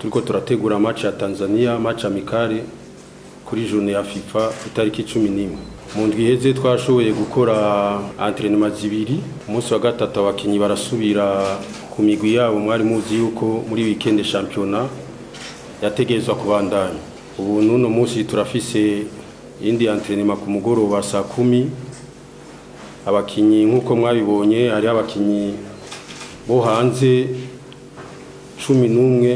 turiko turategura match ya Tanzania match amikare kuri journée ya FIFA itariki 11 mu ndwi iheze twashoboye gukora entraînement zibiri umunsi wa gatatu abakinyi barasubira ku migwi yabo mwari muzi yuko muri weekend championnat yategerezwa kubandanya ubu n'uno munsi turafise indi entraînement ku mugoroba saa kumi abakinyi nk'uko mwabibonye hari abakinyi bo hanze cumi n'umwe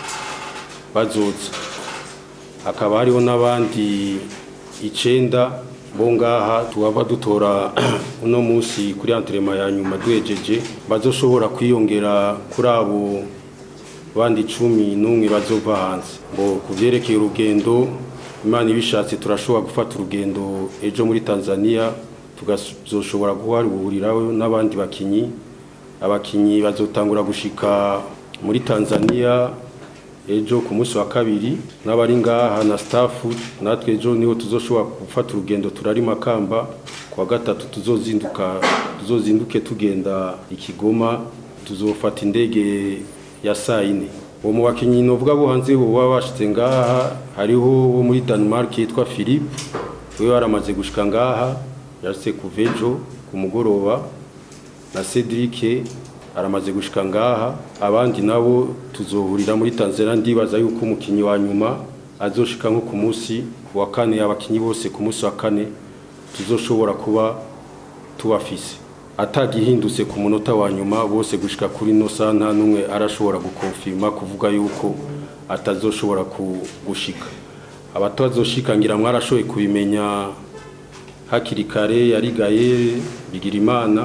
bazoza hakaba hariho n'abandi icenda bo ngaha tuhava dutora uno munsi kuri entraînement ya nyuma duhejeje bazoshobora kwiyongera kuri abo bandi cumi n'umwe bazova hanze ngo ku vyerekeye urugendo imana ibishatse turashobora gufata urugendo ejo muri tanzania tukazoshobora guharuriraho n'abandi bakinyi abakinyi bazotangura gushika muri tanzania ejo ku munsi wa kabiri n'abari ngaha na staff natwe ejo niho tuzoshobora gufata urugendo turari makamba kwa gatatu tuzozinduka tuzozinduke tugenda ikigoma tuzofata indege ya saa yine uwo mu bakinyi novuga bo hanze baba bashitse ngaha hariho wo muri Denmark yitwa Philippe we waramaze gushika ngaha yashitse kuvejo ku mugoroba na Cedric aramaze gushika ngaha abandi nabo tuzohurira muri Tanzania ndibaza yuko umukinyi wa nyuma azoshika nko ku munsi wa kane abakinyi bose ku munsi wa kane tuzoshobora kuba tubafise atagihindutse ku munota wa nyuma bose gushika kuri no saa nta n'umwe arashobora gukonfirma kuvuga yuko atazoshobora gushika abatazoshika ngira mwarashoboye kubimenya hakiri kare yarigaye bigira imana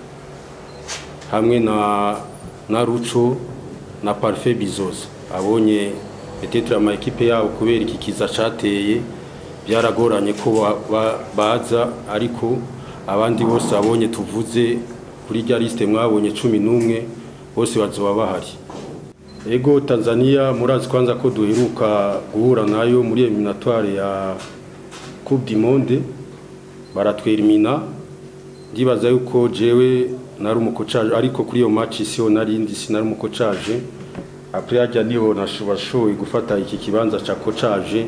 hamwe na na ruco na parfait bizoza abonye peut-être ama equipe yabo kubera iki kiza cateye byaragoranye ko baza ariko abandi bose abonye tuvuze kuri rya liste mwabonye cumi n'umwe bose bazoba bahari ego tanzania murazi kwanza ko duheruka guhura nayo muri eliminatoire ya coupe du monde baratwerimina ndibaza yuko jewe nari umukocaje ariko kuri iyo match siho narindi sinari umukocaje après hajya niho nashoboye gufata iki kibanza ca kocaje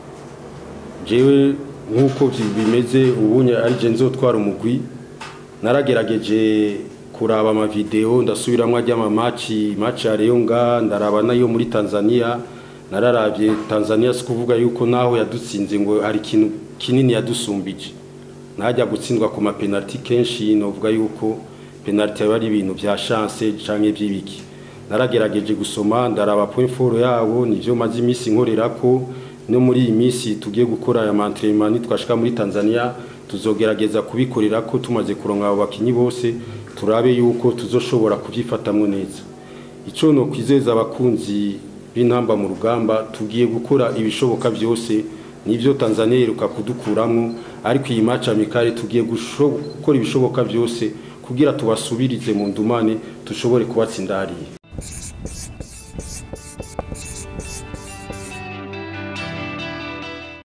jewe nk'uko bimeze ubunye ari je nzotwara umugwi naragerageje kuraba amavideo ndasubiramwo ajya amamaci match ya Reyonga ndaraba nayo muri Tanzania nararavye Tanzania si kuvuga yuko naho yadutsinze ngo hari ikintu kinini yadusumbije najya gutsindwa ku mapenalty kenshi novuga yuko penalty yari ibintu vya chance canke vy'ibiki naragerageje gusoma ndaraba point fort yabo nivyo maze imisi nkorerako no muri iyi minsi tugiye gukora aya entraînement nitwashika muri Tanzania tuzogerageza kubikorera ko tumaze kuronka abo bakinyi bose turabe yuko tuzoshobora kuvyifatamwo neza ico no kwizeza abakunzi b'intamba mu rugamba tugiye gukora ibishoboka byose nivyo Tanzania iruka kudukuramo ariko iyi match amikare tugiye gukora ibishoboka byose kugira tubasubirize mu ndumane tushobore kubatsindariye